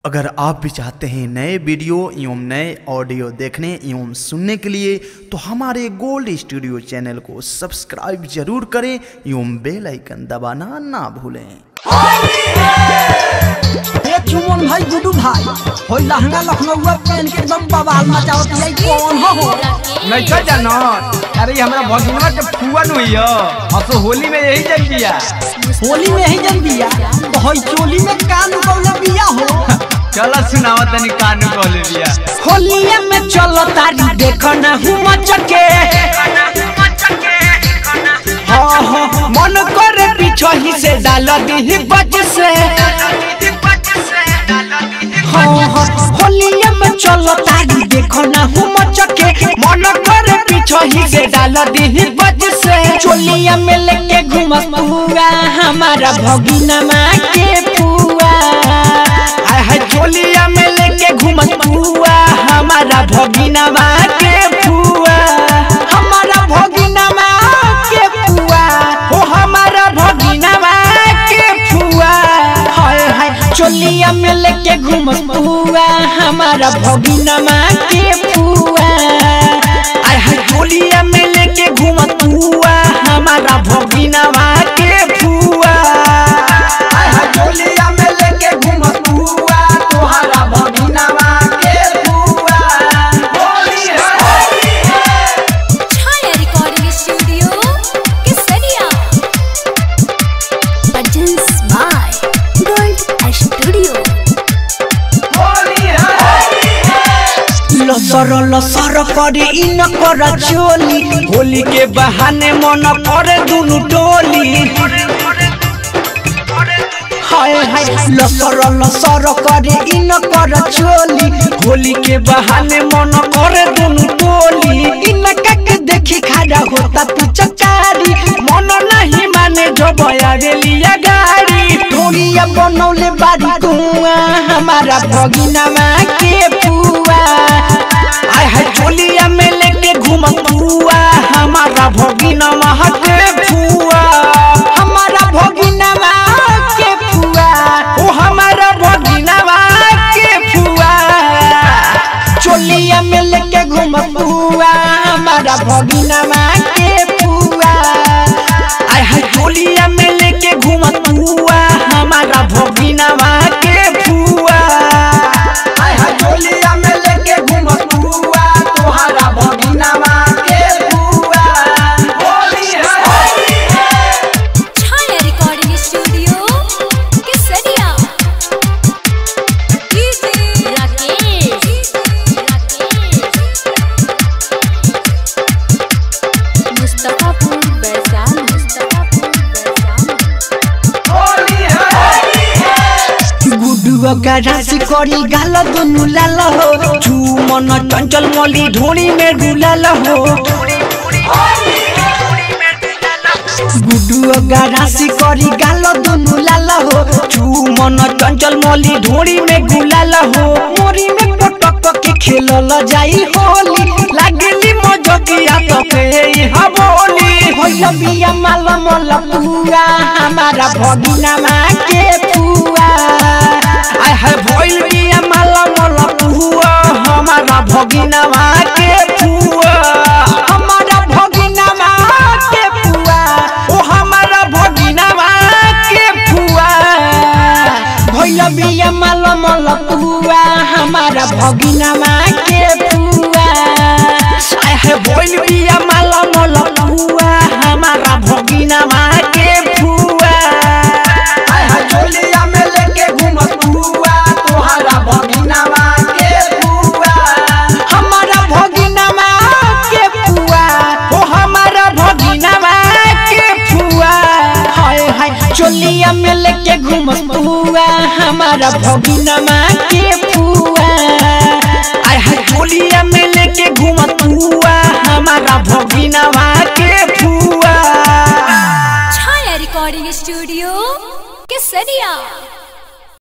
अगर आप भी चाहते हैं नए वीडियो एवं नए ऑडियो देखने एवं सुनने के लिए तो हमारे गोल्ड स्टूडियो चैनल को सब्सक्राइब जरूर करें एवं बेल आइकन दबाना ना भूलें ए चुमन भाई गुडू भाई होई लहंगा लखनऊआ पहन के एकदम बवाल मचावत है कौन हो हो नहीं चल जानो अरे ये हमरा भगिनवा के फुवन हुई है अब तो होली में यही जल दिया होली में ही जल दिया तो होई चोली में कान कौला बिया हो चलो सुनावा तनी कानू कहले दिया होलिया में चलो तारी देखो ना हूँ मचके हाँ हाँ मन करे पीछो ही से डाल दी बज से हाँ हाँ होलिया में चलो तारी देखो ना हूँ मचके मन करे पीछो ही से डाल दी बज से चोलिया में लेके घूमस पुआ हमारा भगिना माँ के पुआ आय हाय चोलिया में लेके घूमस पुआ हमारा भगिना माँ के पुआ हमारा भगिना माँ के पुआ ओ हमारा भगिना माँ के पुआ हाय हाय चोलिया में लेके घूमस पुआ हमारा भगिना माँ के पुआ आय हाय चोलिया में लेके घूमस पुआ हमारा भगिना माँ के पुआ आय हाय चोलिया में लेके घूमस पुआ तोहरा भगिना माँ के पुआ होली है Chhaya recording studio Kesariya Produced by Gold Studio लसर लसर करे इन कर चोली होली के बहाने मन करे दुनु टोली हाय हाय लसर लसर करे इन कर चोली होली के बहाने मन करे दुनु टोली इन के देखी खड़ा होता पिचकारी मन नहीं माने जो बया रेलिया गाड़ी ढोलिया बनौले बारी कुआ हमारा भगिना माँ के पुआ आय हाय चोलिया में लेके घूम पुआ हमारा भगिना माँ के पुआ हमारा भगिना माँ के पुआ ओ हमारा भगिना माँ के पुआ चोलिया में लेके घूम पुआ हमारा भगिना माँ के पुआ आय हाय चोलिया में लेके घूम पुआ हमारा भगिना माँ के पुआ आय हाय चोलिया में लेके घूम पुआ तोहरा भगिना माँ के पुआ होली है Chhaya recording studio Kesariya DJ Rakesh Mustafapur Vaishali Mustafapur Vaishali गुडुआ का राशि करी गाल दुनु लाल हो चुमन चंचल मली ढोड़ी में डुलाल हो गुडुआ का राशि करी गाल दुनु लाल हो चुमन चंचल मली ढोड़ी में गुलाल हो मोरी में पटक के खेलल जाई होली लागली मजकिया तो के यहाँ बोली होइल बिया माल मल पुआ हमारा भगिना माँ के पुआ आय हाय भइल बिया माल मल पुआ हमारा भगिना माँ के पुआ हमारा भगिना माँ के पुआ ओ हमारा भगिना माँ के पुआ भइल बिया माल मल पुआ हमारा भगिना माँ के पुआ आय हाय भइल बिया माल मल पुआ हमारा भगिना माँ के पुआ आय हाय चोलिया में लेके घूम पुआ तोहरा भगिना माँ के पुआ हमारा भगिना माँ के पुआ ओ हमारा भगिना माँ के पुआ हाय हाय चोलिया में लेके घूम पुआ हमारा भगिना माँ के पुआ आय हाय चोलिया में लेके घूम पुआ हमारा भगिना माँ के पुआ छाया रिकॉर्डिंग स्टूडियो केसरिया